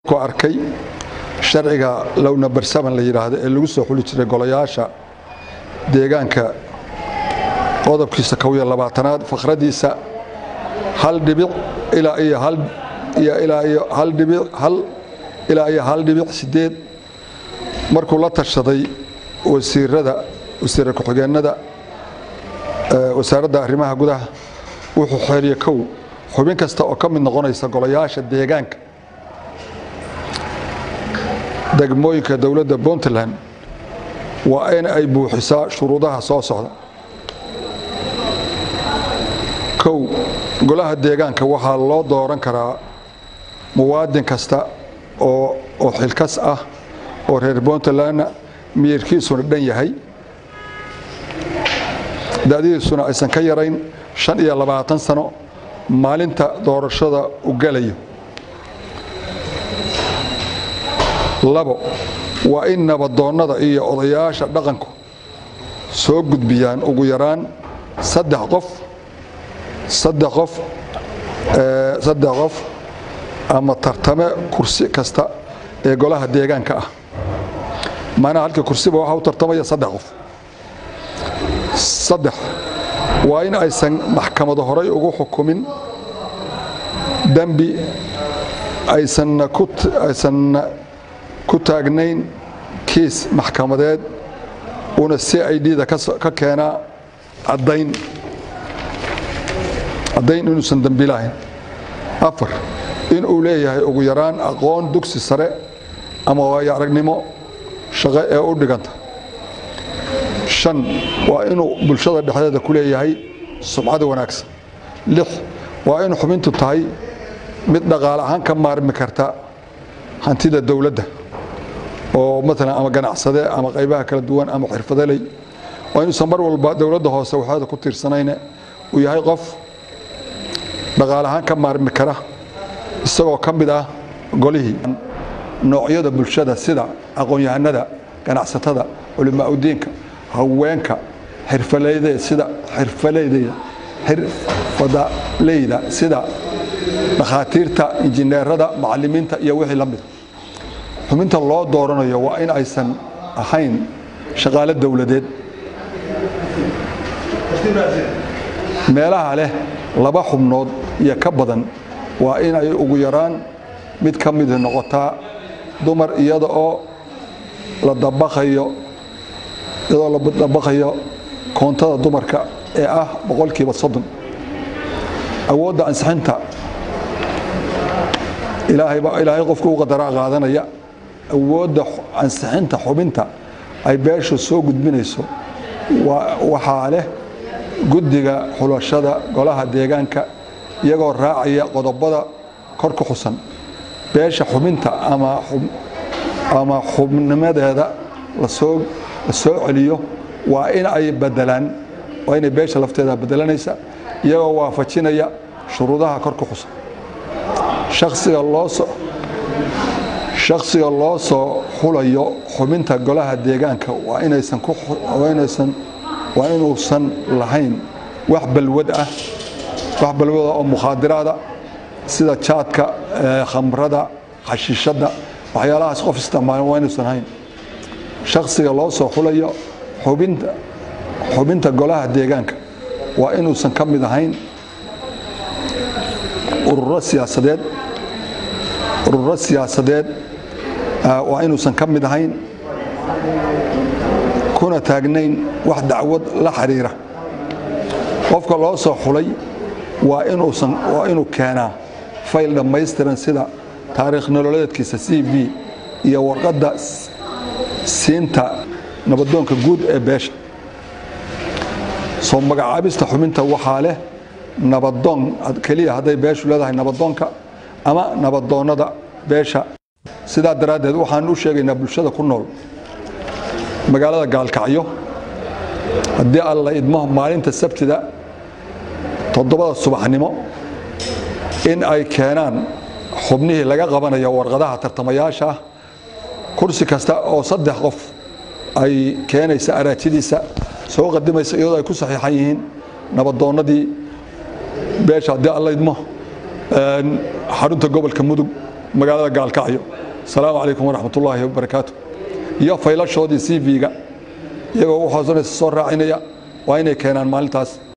ku arkay sharciga lowna barsaman la yidhaahdo ee lagu soo xuli jiray golayaasha deegaanka qodobkiisa kow iyo labaatanaad fakhradiisa hal dhibic ilaa iyo hal iyo ilaa iyo hal dhibic hal ilaa iyo hal dhibic sideed markuu la tashaday wasiirada wasiira ku-xigeenada wasaaradda arrimaha gudaha wuxuu xeeriye kow xubin kasta oo ka mid noqonaysa golayaasha deegaanka degmooyinka dowladda puntland waa in ay buuxisaa shuruudaha soo socda kow golaha deegaanka waxaa loo dooran karaa muwaadin kasta oo oo xilkas ah oo reer puntlandna miyirkiisuna dhan yahay da'dihiisuna aysan ka yarayn shan iyo labaatan sano maalinta doorashada u gelayo labo waa in nabadoonnada iyo odayaasha dhaqanku soo gudbiyaan ugu yaraan saddex qof saddex qof saddex qof ama tartame kursi kasta ee golaha deegaanka ah macnaha halkii kursiba waxaa u tartamaya saddex qof saddex waa in aysan maxkamado horay ugu xukumin dembi aysanna aysanna ku taagnayn kiis maxkamadeed una c i d-da ka keenaa caddayn caddayn inuusan dembi lahayn afar in uu leeyahay ugu yaraan aqoon dugsi sare ama waayo aragnimo shaqo ee u dhiganta shan waa inuu bulshada dhexdeeda ku leeyahay sumcada wanaagsan lix waa in xubintu tahay mid dhaqaale ahaan ka maarmi karta hantida dowladda oo maalan ama ganacsade ama qaybaha kala duwan ama xirfadaley waa inuusan mar walba dowladda hoose waxeeda ku tiirsanayne uu yahay qof dhaqaale ahaan ka maarmi kara isagoo ka mid ah golihii noocyada bulshada sida aqoon-yahanada ganacsatada culimaa-udiinka haweenka xirfaleyda sida xirfaleyda xirfadaleyda sida dhakhaatiirta injineerada macalimiinta iyo wixii la mida xubinta loo dooranayo waa in aysan ahayn shaqaale dowladeed meelaha leh laba xubnood iyo ka badan waa in ay ugu yaraan mid ka mid noqotaa dumar iyada oo la dabaqayo iyadoo la dabaqayo koontada dumarka ee ah boqolkiiba soddon awoodda ansixinta ilaahayba ilaahay qofka u qadaraa qaadanaya awoodda ansixinta xubinta ay beeshu soo gudbinayso waxaa leh guddiga xulashada golaha deegaanka iyagoo raacaya qodobada kor ku xusan beesha xubinta ama xubnimadeeda lasoo la soo celiyo waa in ay badelaan waa inay beesha lafteeda bedelanaysa iyagoo waafajinaya shuruudaha kor ku xusan shaksiga loo soo shakhsiga loo soo xulayo xubinta golaha deegaanka waa inaysan kuinaysan waa inuusan lahayn wax balwad ah wax balwada oo mukhaadiraada sida jaadka khamrada xashiishadda waxyaalahaas qof isticmaala waa inuusan hayn shakhsiga loo soo xulayo xubinta xubinta golaha deegaanka waa inuusan ka mid ahayn ururo siyaasadeed ururo siyaasadeed waa inuusan ka mid ahayn kuna taagnayn wax dacwad la xiriira qofka loo soo xulay waa inuusan waa inuu keenaa fayl dhammaystiran sida taariikh nololeedkiisa c v iyo warqadda siinta nabadoonka guud ee beesha soo magacaabista xubinta waxaa leh nabadoon keliya hadday beeshu leedahay nabadoonka ama nabadoonnada beesha sidaa daraaddeed waxaan u sheegaynaa bulshada ku nool magaalada gaalkacyo haddii alla idmo maalinta sabtida toddobada subaxnimo in ay keenaan xubnihii laga qabanayo warqadaha tartamayaasha ah kursi kasta oo saddex qof ay keenaysa araajidiisa soo qadimaysa iyadoo ay ku saxiixan yihiin nabadoonnadii beesha haddii alla idmo xarunta gobolka mudug magaalada gaalkacyo asalaamu calaykum waraxmat ullaahi wabarakaatu iyo faylashoodii c v-ga iyagoo u hoosanaysa soo raacinaya waa inay keenaan maalintaas